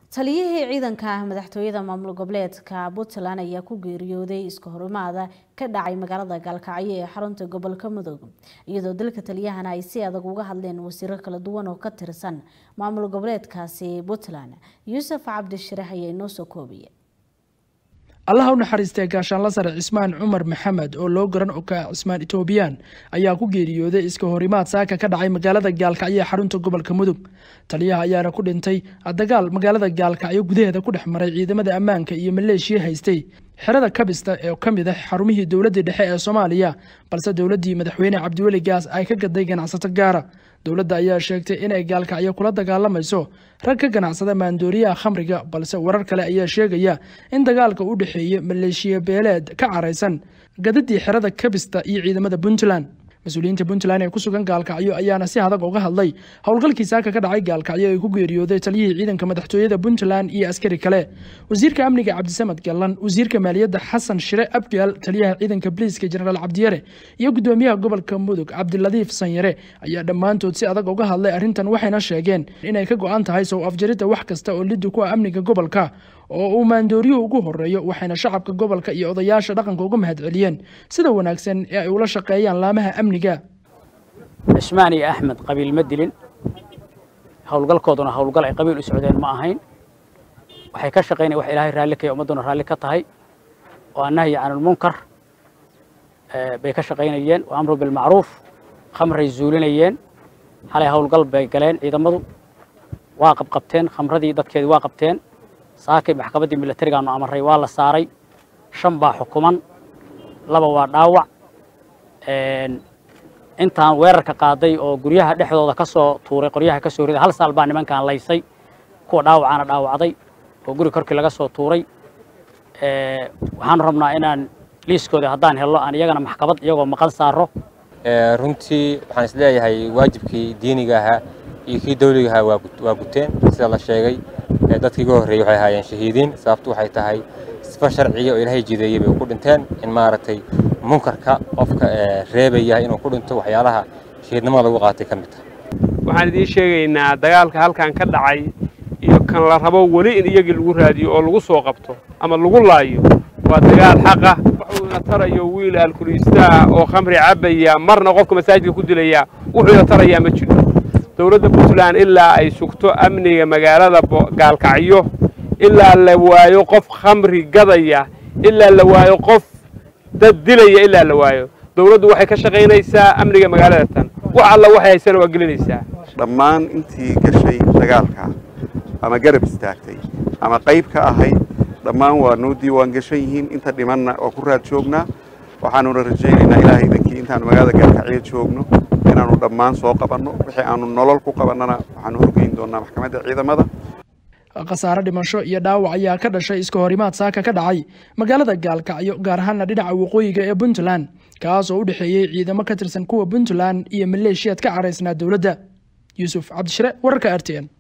taliyihii ciidanka madaxtooyada maamul goboleedka puntland ayaa ku geeriyooday iska horimaada ka dhacay magaalada gaalkacyo ee xarunta gobolka mudug iyadoo dalka taliyahana ay si adag uga hadleen wasiiro kala duwan oo ka tirsan maamul goboleedkaasi puntland yuusuf cabdishirax ayaa inoo soo koobiya allaha u naxariistay gaashaanla sare cismaan cumar maxamed oo loo garan okaa cismaan etoobiyaan ayaa ku geeriyooday iska horimaad saaka ka dhacay magaalada gaalkacyo ee xarunta gobolka mudug taliyaha ayaana ku dhintay dagaal magaalada gaalkacyo gudaheeda ku dhex maray ciidamada ammaanka iyo maleeshiya haystay xerada kabista ee ka mid ah xarumihii dowladdii dhexe ee soomaaliya balse dowladdii madaxweyne cabdiweli gaas ay ka gaday ganacsato gaara dowladda ayaa sheegtay inay gaalkacyo kula dagaalamayso rag ka ganacsada maandooriyaha khamriga balse warar kale ayaa sheegaya in dagaalka u dhexeeya maleeshiya beeleed ka caraysan gadadii xerada kabista iyo ciidamada puntland mas-uuliyiinta puntland ee ku sugan gaalkacyo ayaana si adag uga hadlay howlgalkii saaka ka dhacay gaalkacyo ay ku geeriyooday taliyihii ciidanka madaxtooyada puntland iyo askari kale wasiirka amniga cabdisamed gallan wasiirka maaliyadda xasan shire abgaal taliyaha ciidanka boliiska jenaraal cabdiyare iyo gudoomiyaha gobolka mudug cabdiladiif sanyare ayaa dhammaantood si adag uga hadlay arrintan waxayna sheegeen inay ka go-an tahay sow afjaridda wax kasta oo liddi ku ah amniga gobolka oo uu maandooriyuhu ugu horeeyo waxayna shacabka gobolka iyo odayaasha dhaqanka uga mahad celiyeen sida wanaagsan ee ay ula shaqeeyaan laamaha amniga cismaan iyo axmed qabiil ma dilin howlgalkooduna howlgal ay qabiil u socdeen ma ahayn waxay ka shaqaynaya wax ilaahay raalli kaya ummadduna raalli ka tahay oo annahyi canulmunkar bay ka shaqaynayeen oo amru bilmacruuf khamray zuulinayeen xalay howlgal bay galeen ciidamadu waa qabqabteen khamradii dadkeedii waa qabteen saakay maxkamaddii milatarigaanu amaray waa la saaray shan baa xukuman laba waa dhaawac intaan weerarka qaaday oo guryaha dhexdooda ka soo tuuray qoryaha ka soo riday hal saal baa nimankaan laysay kuwa dhaawacaana dhaawacday oo guri korkii laga soo tuuray waxaanu rabnaa inaan liiskooda haddaan helno aan iyagana maxkamad iyagoo maqan saaro runtii waxaan isleeyahay waajibkii diiniga ahaa iyo kii dawliga ahaa waa guteen sida la sheegay dadkii uga horreeyey waxay ahaayeen shahiidiin sababtu waxay tahay sifa sharciga oo ilaahay jideeyey bay ku dhinteen in maaragtay munkarka qofka reebaya inuu ku dhinto waxyaalaha shahiidnimada lagu qaatay ka mid tahay waxaan idiin sheegaynaa dagaalka halkan ka dhacay iyo kan la rabo weli in iyagii lagu raadiyo oo lagu soo qabto ama lagu laayo waa dagaal xaqa wuxuuna tarayo wiil alkuliistaa oo khamri cabbaya marna qofka masaajidka ku dilaya wuxuuna tarayaa ma jiro dowladda puntland ilaa ay sugto amniga magaalada gaalkacyo ilaa la waayo qof khamri gadaya ilaa la waayo qof dad dilaya ilaa la waayo dowladdu waxay ka shaqaynaysaa amniga magaalada tan wax alla waxay haysana waa gelinaysaa dhammaan intii gashay dagaalka ama garab istaagtay ama qayb ka ahayd dhammaan waa noo diiwaan gashan yihiin inta dhimanna oo ku raad joognaa waxaanuna rajaynaynaa ilaahay idankii intaanu magaalada gaalkacyo joogno inaanu dhammaan soo qabanno wixii aanu nolol ku qabannana waxaanu horgeyn doonaa maxkamadda ciidamada khasaare dhimasho iyo dhaawac ayaa ka dhashay iska horimaad saaka ka dhacay magaalada gaalkacyo gaar ahaana dhinaca waqooyiga ee puntland kaas oo u dhexeeyey ciidamo ka tirsan kuwa puntland iyo maleeshiyaad ka caraysnaa dowladda yuusuf cabdishire wararka r t n